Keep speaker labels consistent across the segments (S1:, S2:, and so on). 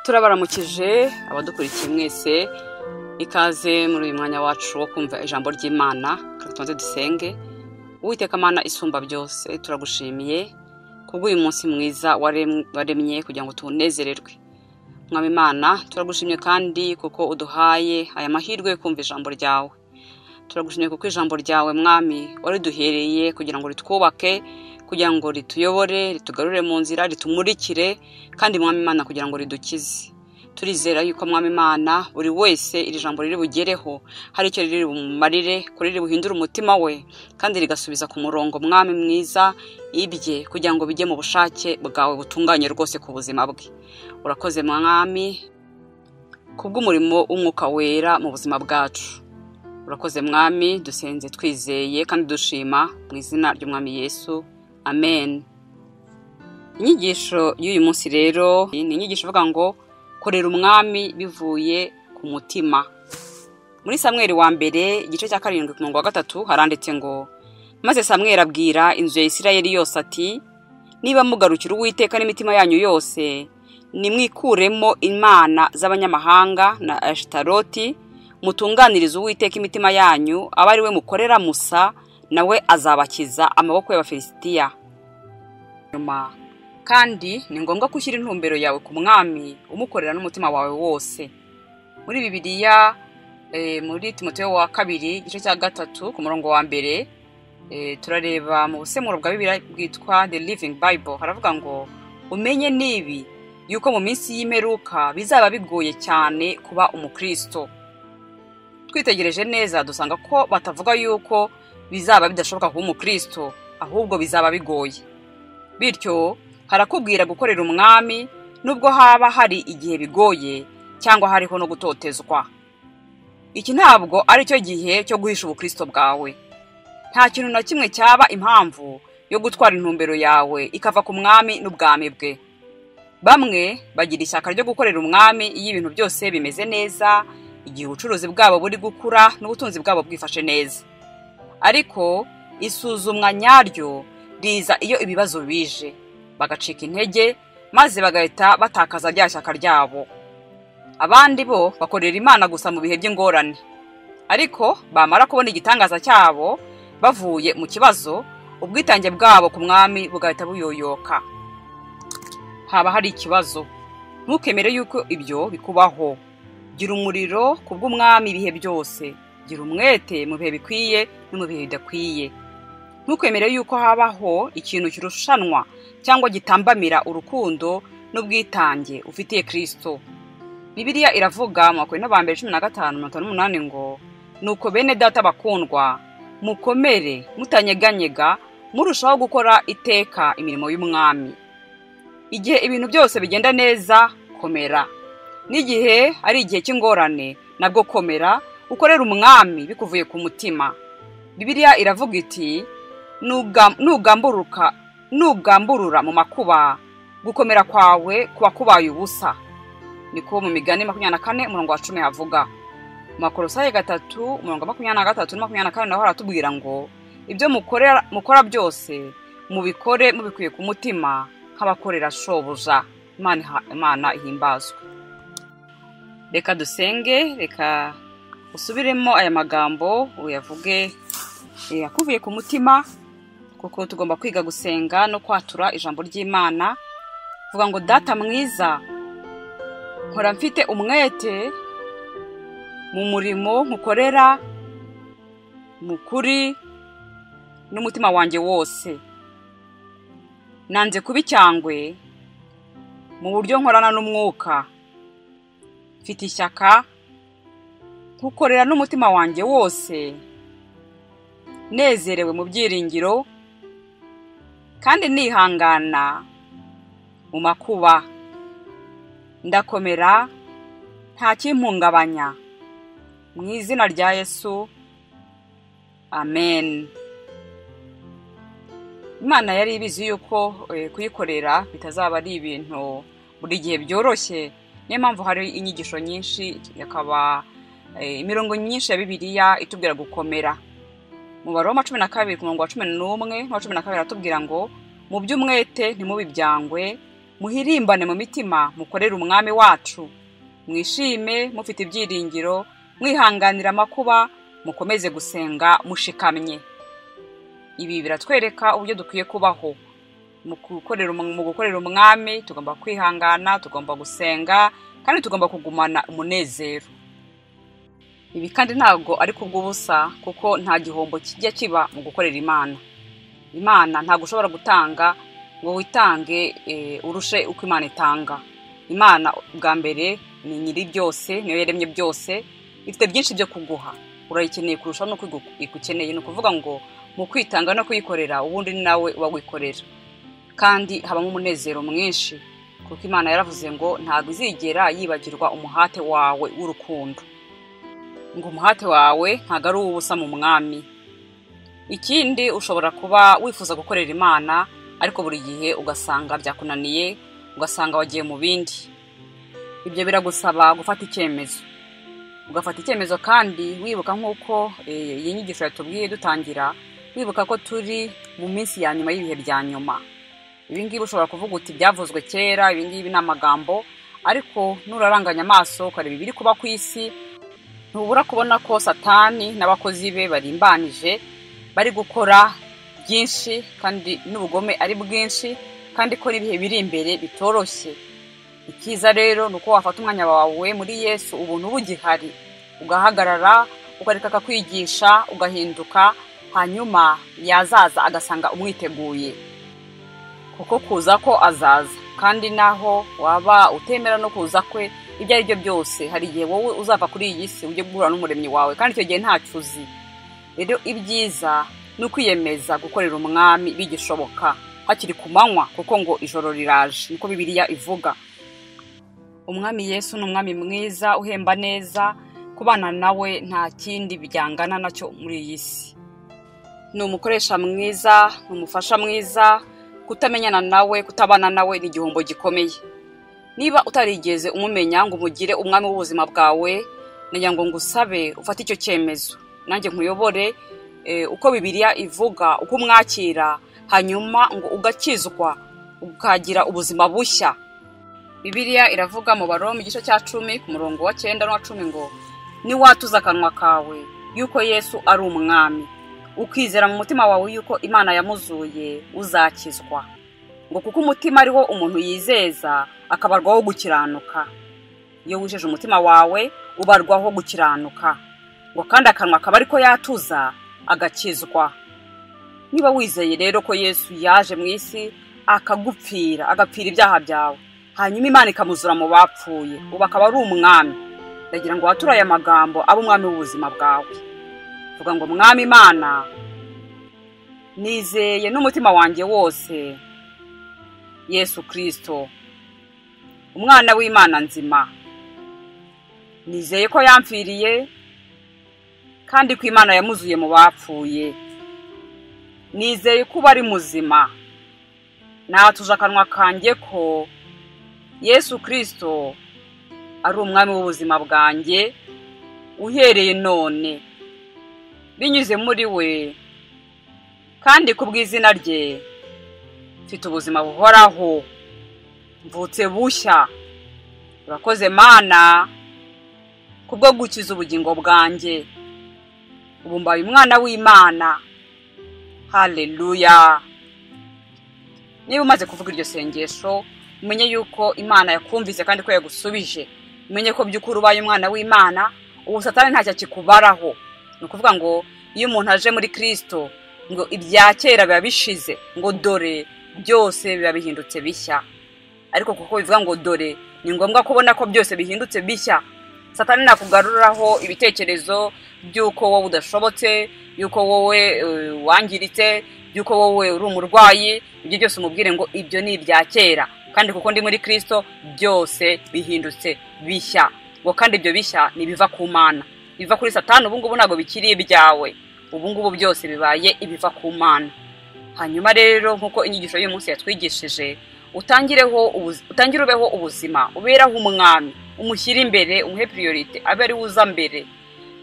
S1: turabaramukije abadukurikiye mwese ikaze muri uyu mwanya wacu wo kumva ijambo ry'imana tutonze dusenge uwiteka amana isumba byose turagushimiye kubw'uyu munsi mwiza waremye kugira ngo tunezererwe mwaba imana turagushimye kandi kuko uduhaye aya mahirwe yo kumva ijambo ryawe turagushimye kuko ijambo ryawe mwami wariduhereye kugira ngo ritwubake kugira ngo rituyobore ritugarure mu nzira ritumurikire kandi mwami imana kugira ngo ridukize turizera yuko mwami imana buri wese iri jambo riri bugereho hari icyo riri bumumarire ko riri buhindure umutima we kandi rigasubiza ku murongo mwami mwiza ibye kugira ngo bijye mu bushake bwawe butunganye rwose ku buzima bwe urakoze mwami kubw'umurimo w'umwuka wera mu buzima bwacu urakoze mwami dusenze twizeye kandi dushima mu izina ry'umwami yesu amen inyigisho y'uyu munsi rero ni inyigisho ivuga ngo korera umwami bivuye ku mutima muri samweri wa mbere igice cya karindwi ku murongo wa gatatu haranditse ngo maze samweri abwira inzu ya isirayeli yose ati niba mugarukira uwiteka n'imitima yanyu yose nimwikuremo imana z'abanyamahanga na ashitaroti mutunganirize uwiteka imitima yanyu aba ari we mukorera musa nawe azabakiza amaboko y'abafilisitiya nyuma kandi ni ngombwa ko ushyira intumbero yawe ku mwami umukorera n'umutima wawe wose muri bibiliya muri timoteyo wa kabiri igice cya gatatu ku murongo wa mbere turareba mu busemuro bwa bibiliya bwitwa the living bible haravuga ngo umenye nibi yuko mu minsi y'imperuka bizaba bigoye cyane kuba umukristo twitegereje neza dusanga ko batavuga yuko bizaba bidashoboka kuba umukristo ahubwo bizaba bigoye bityo harakubwira gukorera umwami nubwo haba hari igihe bigoye cyangwa hariho no gutotezwa iki ntabwo ari cyo gihe cyo guhisha ubukristo bwawe nta kintu na kimwe cyaba impamvu yo gutwara intumbero yawe ikava ku mwami n'ubwami bwe bamwe bagira ishyaka ryo gukorera umwami iyo ibintu byose bimeze neza igihe ubucuruzi bwabo buri gukura n'ubutunzi bwabo bwifashe neza ariko isuzumwa nyaryo riza iyo ibibazo bije bagacika intege maze bagahita batakaza rya shyaka ryabo abandi bo bakorera imana gusa mu bihe by'ingorane ariko bamara kubona igitangaza cyabo bavuye mu kibazo ubwitange bwabo ku mwami bugahita buyoyoka haba hari ikibazo ntukemere yuko ibyo bikubaho gira umuriro ku bw'umwami ibihe byose gira umwete mu bihe bikwiye no mu bihe bidakwiye ntukwemere yuko habaho ikintu kirushanwa cyangwa gitambamira urukundo n'ubwitange ufitiye kirisito bibiliya iravuga mu makumyabiri n'abambere cumi na gatanu mirongo itanu n'umunani ngo nuko bene data bakundwa mukomere mutanyeganyega murushaho gukora iteka imirimo y'umwami igihe ibintu byose bigenda neza komera n'igihe ari igihe cy'ingorane nabwo komera ukorera umwami bikuvuye ku mutima bibiliya iravuga iti nugamburuka nugamburura mu makuba gukomera kwawe kuba kubaye ubusa niko mu migani makumyabiri na kane umurongo wa cumi havuga mu makorosaye gatatu umurongo makumyabiri na gatatu na makumyabiri na kane naho haratubwira ngo ibyo mukora byose mubikore mubikuye ku mutima nk'abakorera shobuja imana ihimbazwe reka dusenge reka usubiremo aya magambo uyavuge akuvuye ku mutima kuko tugomba kwiga gusenga no kwatura ijambo ry'imana vuga ngo data mwiza nkora mfite umwete mu murimo nkukorera mu kuri n'umutima wanjye wose nanze kuba icyangwe mu buryo nkorana n'umwuka mfite ishyaka nkukorera n'umutima wanjye wose nezerewe mu byiringiro kandi nihangana mu makuba ndakomera nta kimpungabanya mu izina rya yesu amen imana yari ibizi yuko kuyikorera bitazaba ari ibintu buri gihe byoroshye niyo mpamvu hari inyigisho nyinshi akaba imirongo myinshi ya bibiliya itubwira gukomera umubare wa cumi na kabiri ku murongo wa cumi n'umwe n'uwa cumi na kabiri aratubwira ngo mu by'umwete ntimubibyangwe muhirimbane mu mitima mukorere umwami wacu mwishime mufite ibyiringiro mwihanganira amakuba mukomeze gusenga mushikamye ibi biratwereka uburyo dukwiye kubaho mu gukorera um- mu gukorera umwami tugomba kwihangana tugomba gusenga kandi tugomba kugumana umunezero ibi kandi ntabwo ari kubw'ubusa kuko nta gihombo kijya kiba mu gukorera imana imana ntabwo ushobora gutanga ngo witange eh, urushe uko imana itanga imana bwa mbere ni nyiri byose niyo yaremye byose ifite byinshi byo kuguha urayikeneye kurushaho n'uko igu- igukeneye ni ukuvuga ngo mu kwitanga no kuyikorera ubundi ni nawe uba wikorera kandi habamo umunezero mwinshi kuko imana yaravuze ngo ntabwo izigera yibagirwa umuhate wawe w'urukundo ngo umuhate wawe ntabwo ari uw'ubusa mu mwami ikindi ushobora kuba wifuza gukorera imana ariko buri gihe ugasanga byakunaniye ugasanga wagiye mu bindi ibyo biragusaba gufata icyemezo ugafata icyemezo kandi wibuka nk'uko eh, iyi nyigisho yatubwiye dutangira wibuka ko turi mu minsi ya nyuma y'ibihe bya nyuma ibi ngibi ushobora kuvuga uti byavuzwe kera ibi ngibi ni amagambo ariko nuraranganya amaso ukareba ibiri kuba ku isi ntubura kubona ko satani n'abakozi be barimbanije bari gukora byinshi kandi n'ubugome ari bwinshi kandi ko n'ibihe biri imbere bitoroshye icyiza rero ni uko wafata umwanya wawe muri yesu ubuntu bugihari ugahagarara ukareka akakwigisha ugahinduka hanyuma yazaza agasanga umwiteguye kuko kuza ko azaza kandi naho waba utemera no kuza kwe ibyo ari byo byose hari igihe wowe uzava kuri iyi si ujye guhura n'umuremyi wawe kandi icyo gihe ntacyo uzi rero ibyiza ni ukwiyemeza gukorera umwami bigishoboka hakiri ku manywa kuko ngo ijoro riraje niko bibiliya ivuga umwami yesu ni umwami mwiza uhemba neza kubana nawe nta kindi byangana nacyo muri iyi si ni umukoresha mwiza ni umufasha mwiza kutamenyana nawe kutabana nawe ni igihombo gikomeye niba utarigeze umumenya ngo umugire umwami w'ubuzima bwawe nagira ngo ngusabe ufate icyo cyemezo nanjye nkuyobore eh, uko bibiliya ivuga uko umwakira hanyuma ngo ugakizwa ukagira ubuzima bushya bibiliya iravuga mu baroma igice cya cumi ku murongo wa cyenda n'uwa cumi ngo niwatuza akanwa kawe yuko yesu ari umwami ukizera mu mutima wawe yuko imana yamuzuye uzakizwa ngo kuko umutima ari wo umuntu yizeza akabarwaho gukiranuka iyo wijeje umutima wawe ubarwaho gukiranuka ngo kandi akanwa akaba ariko yatuza agakizwa niba wizeye rero ko yesu yaje mu isi akagupfira agapfira ibyaha byawe hanyuma imana ikamuzura mu bapfuye ubu akaba ari umwami ndagira ngo wature aya magambo abe umwami w'ubuzima bwawe vuga ngo mwami imana nizeye n'umutima wanjye wose yesu kirisito umwana w'imana nzima nizeye ko yampfiriye kandi ko imana yamuzuye mu bapfuye nizeye ko uba ari muzima natuje akanwa kanjye ko yesu kirisito ari umwami w'ubuzima bwanjye uhereye none binyuze muri we kandi ku bw'izina rye mfite ubuzima buhoraho mvutse bushya urakoze mana kubwo gukiza ubugingo bwanjye ubu mbaye umwana w'imana haleluya niba umaze kuvuga iryo sengesho umenye yuko imana yakumvise kandi ko yagusubije umenye ko by'ukuri ubaye umwana w'imana ubu satani ntacyo akikubaraho ni ukuvuga ngo iyo umuntu aje muri kirisito ngo ibya kera biba bishize ngo dore byose biba bihindutse bishya ariko kuko bivuga ngo dore ni ngombwa kubona ko byose bihindutse bishya satani nakugaruriraho ibitekerezo by'uko wowe udashobotse y'uko wowe eh, wangiritse y'uko wowe uri umurwayi ibyo byose umubwire ngo ibyo ni ibya kera kandi kuko ndi muri kirisito byose bihindutse bishya ngo kandi ibyo bishya ni ibiva ku mana ibiva kuri satani ubu ngubu ntabwo bikiri ibyawe ubu ngubu byose bibaye ibiva ku mana hanyuma rero nk'uko inyigisho y'uyu munsi yatwigishije utangireho ubuzi- utangire ubeho ubuzima uberaho umwami umushyire imbere umuhe priorite abe ari we uza mbere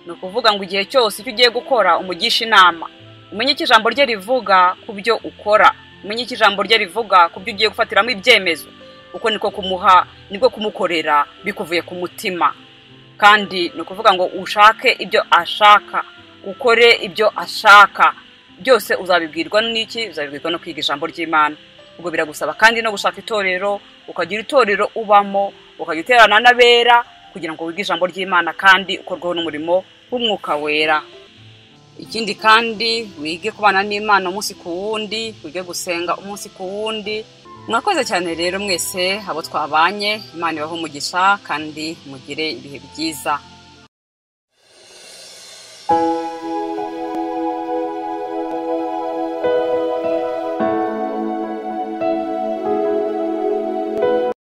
S1: ni ukuvuga ngo igihe cyose icyo ugiye gukora umugisha inama umenye icyo ijambo rye rivuga ku byo ukora umenye icyo ijambo rye rivuga ku byo ugiye gufatiramo ibyemezo kuko niko kumuha nibwo kumukorera bikuvuye ku mutima kandi ni ukuvuga ngo ushake ibyo ashaka ukore ibyo ashaka byose uzabibwirwa n'iki uzabibwirwa no kwiga ijambo ry'imana ubwo biragusaba kandi no gushaka itorero ukagira itorero ubamo ukajya uterana n'abera kugira ngo wige ijambo ry'imana kandi ukorweho n'umurimo w'umwuka wera ikindi kandi wige kubana n'imana umunsi ku wundi wige gusenga umunsi ku wundi mwakoze cyane rero mwese abo twabanye imana ibahe umugisha kandi mugire ibihe byiza